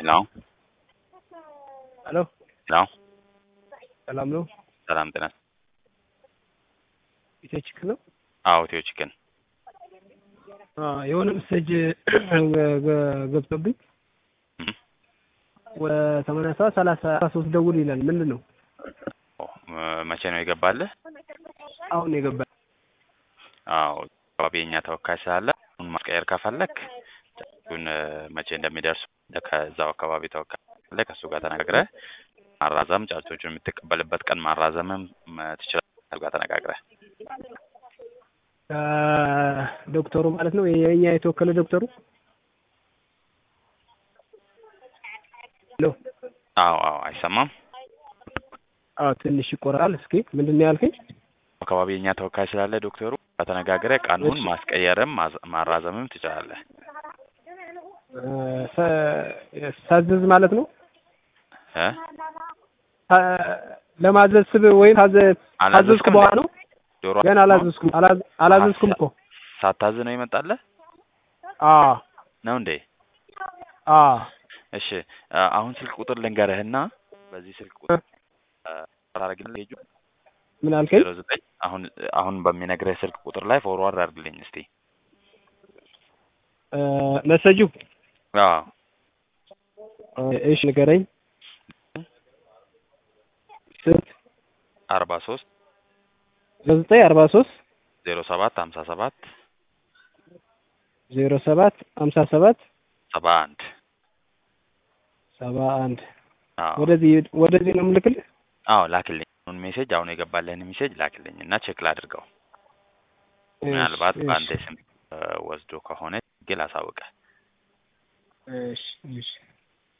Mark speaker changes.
Speaker 1: ሄሎ
Speaker 2: ሄሎ
Speaker 1: ሄሎ
Speaker 2: ሰላም ነው?
Speaker 1: ሰላም ጤና
Speaker 2: ኢትዮ ቺክን ነው?
Speaker 1: አዎ ኢትዮ ቺክን
Speaker 2: አ የሆነ ሜሴጅ ገብቶብኝ
Speaker 1: እም።
Speaker 2: ወደ ሰማንያ ሰባት ሰላሳ ሶስት ደውል ይላል። ምንድን ነው?
Speaker 1: ኦ፣ መቼ ነው የገባልህ?
Speaker 2: አሁን የገባ
Speaker 1: አዎ አካባቢ የኛ ተወካይ ስላለ አሁን ማስቀየር ከፈለክ ጫጩን መቼ እንደሚደርሱ ከዛው አካባቢ ተወካይ አለ ከእሱ ጋር ተነጋግረህ ማራዘም ጫጩቶቹን የምትቀበልበት ቀን ማራዘምም ም- ትችላለህ ከእሱ ጋር ተነጋግረህ
Speaker 2: ዶክተሩ ማለት ነው የኛ የተወከለ ዶክተሩ ሄሎ
Speaker 1: አዎ አዎ አይሰማም
Speaker 2: አዎ ትንሽ ይቆራል። እስኪ ምንድን ነው ያልከኝ?
Speaker 1: አካባቢ የኛ ተወካይ ስላለ ዶክተሩ ተነጋግረህ ቀኑን
Speaker 2: እሺ።
Speaker 1: ማስቀየርም ማዝ- ማራዘምም ትችላለህ
Speaker 2: እ፣ ሰ- ሳዝዝ ማለት ነው
Speaker 1: እ
Speaker 2: ታ- ለማዘዝ ስብ ወይም ታዘ ታዘዝኩ
Speaker 1: አላዘዝክም
Speaker 2: በኋላ ነው
Speaker 1: ዶሮ
Speaker 2: ገና አላዘዝኩም አላዝ- አላዘዝኩም እኮ
Speaker 1: ሳታዝ ነው ይመጣልህ
Speaker 2: አ
Speaker 1: ነው እንዴ
Speaker 2: አ
Speaker 1: እሺ አ- አሁን ስልክ ቁጥር ልንገርህና በዚህ ስልክ ቁጥር አራረግልህ ሄጁ
Speaker 2: ምን አልከኝ?
Speaker 1: ዜሮ ዘጠኝ አሁን አሁን በሚነግርህ ስልክ ቁጥር ላይ ፎርዋርድ አድርግልኝ እስቲ
Speaker 2: እ፣ መሰጁ
Speaker 1: አዎ
Speaker 2: እሺ ንገረኝ። ስንት
Speaker 1: አርባ ሶስት
Speaker 2: ዘጠኝ አርባ ሶስት
Speaker 1: ዜሮ ሰባት ሀምሳ ሰባት
Speaker 2: ዜሮ ሰባት ሀምሳ ሰባት
Speaker 1: ሰባ አንድ
Speaker 2: ሰባ አንድ
Speaker 1: አዎ
Speaker 2: ወደዚህ ወደዚህ ነው የምልክልህ።
Speaker 1: አዎ ላክልኝ አሁን ሜሴጅ አሁን የገባልህን ሜሴጅ ላክልኝ እና ቼክ ላድርገው ምናልባት
Speaker 2: እሺ፣
Speaker 1: በአንተ ስም እ፣ ወስዶ ከሆነ ግን አሳውቀህ
Speaker 2: እሺ እሺ